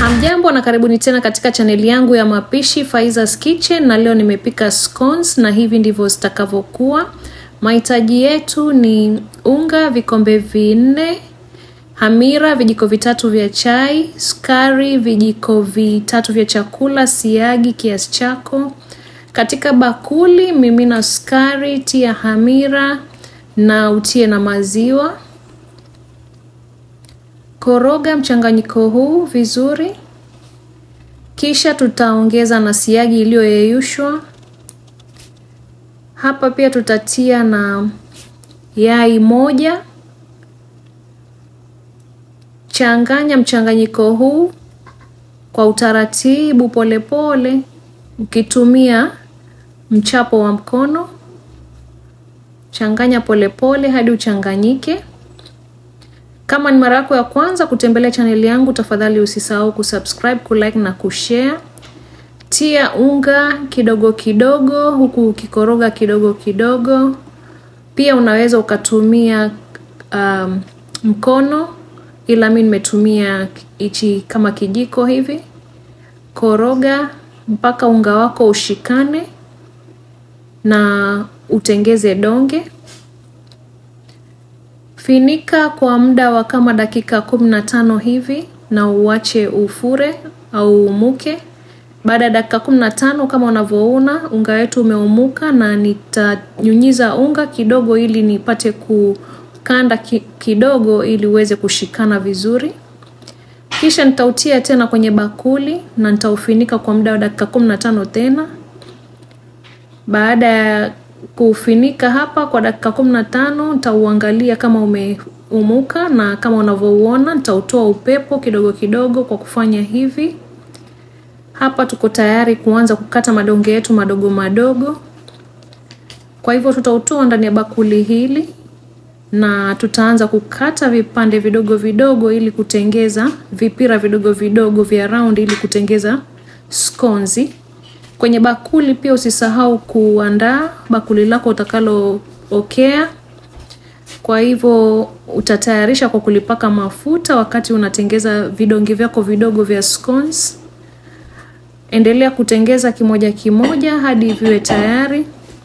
Hamjambo na karibuni tena katika chaneli yangu ya mapishi Faiza's Kitchen, na leo nimepika scones na hivi ndivyo zitakavyokuwa. Mahitaji yetu ni unga vikombe vinne, hamira vijiko vitatu vya chai, sukari vijiko vitatu vya chakula, siagi kiasi chako. Katika bakuli mimina sukari, tia hamira na utie na maziwa. Koroga mchanganyiko huu vizuri, kisha tutaongeza na siagi iliyoyeyushwa. Hapa pia tutatia na yai moja. Changanya mchanganyiko huu kwa utaratibu, polepole, ukitumia mchapo wa mkono. Changanya polepole hadi uchanganyike. Kama ni mara yako ya kwanza kutembelea chaneli yangu, tafadhali usisahau kusubscribe, kulike na kushare. Tia unga kidogo kidogo, huku ukikoroga kidogo kidogo. Pia unaweza ukatumia um, mkono, ila mi nimetumia hichi kama kijiko hivi. Koroga mpaka unga wako ushikane na utengeze donge. Finika kwa muda wa kama dakika kumi na tano hivi na uache ufure au umuke. Baada ya dakika kumi na tano kama unavyoona unga wetu umeumuka, na nitanyunyiza unga kidogo ili nipate kukanda ki, kidogo ili uweze kushikana vizuri. Kisha nitautia tena kwenye bakuli na nitaufinika kwa muda wa dakika kumi na tano tena. Baada ya kufinika hapa kwa dakika kumi na tano nitauangalia kama umeumuka, na kama unavyouona nitautoa upepo kidogo kidogo kwa kufanya hivi. Hapa tuko tayari kuanza kukata madonge yetu madogo madogo. Kwa hivyo tutautoa ndani ya bakuli hili na tutaanza kukata vipande vidogo vidogo ili kutengeza vipira vidogo vidogo vya round ili kutengeza skonzi. Kwenye bakuli pia usisahau kuandaa bakuli lako utakalookea. Kwa hivyo utatayarisha kwa kulipaka mafuta wakati unatengeza vidonge vyako vidogo vya scones. Endelea kutengeza kimoja kimoja hadi viwe tayari,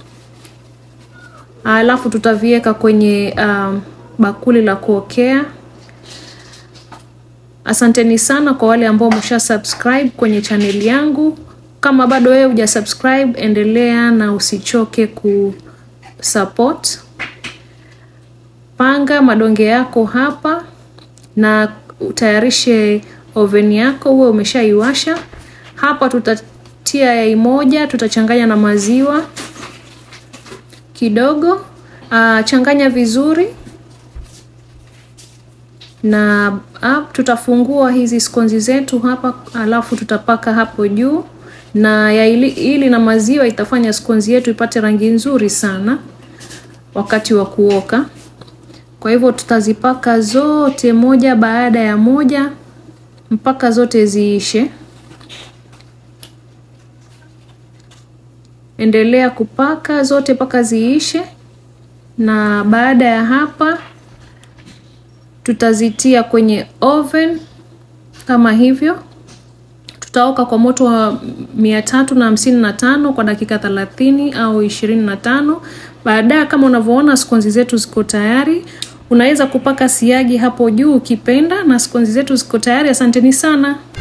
alafu tutaviweka kwenye um, bakuli la kuokea. Asanteni sana kwa wale ambao wamesha subscribe kwenye chaneli yangu. Kama bado wewe huja subscribe, endelea na usichoke ku support. Panga madonge yako hapa na utayarishe oven yako, uwe umeshaiwasha. Hapa tutatia yai moja, tutachanganya na maziwa kidogo. Uh, changanya vizuri na uh, tutafungua hizi skonzi zetu hapa, alafu tutapaka hapo juu na yai hili na maziwa itafanya skonzi yetu ipate rangi nzuri sana wakati wa kuoka. Kwa hivyo tutazipaka zote moja baada ya moja mpaka zote ziishe. Endelea kupaka zote mpaka ziishe, na baada ya hapa tutazitia kwenye oven kama hivyo. Tutaoka kwa moto wa mia tatu na hamsini na tano kwa dakika thelathini au ishirini na tano. Baadaye kama unavyoona skonzi zetu ziko tayari. Unaweza kupaka siagi hapo juu ukipenda, na skonzi zetu ziko tayari. Asanteni sana.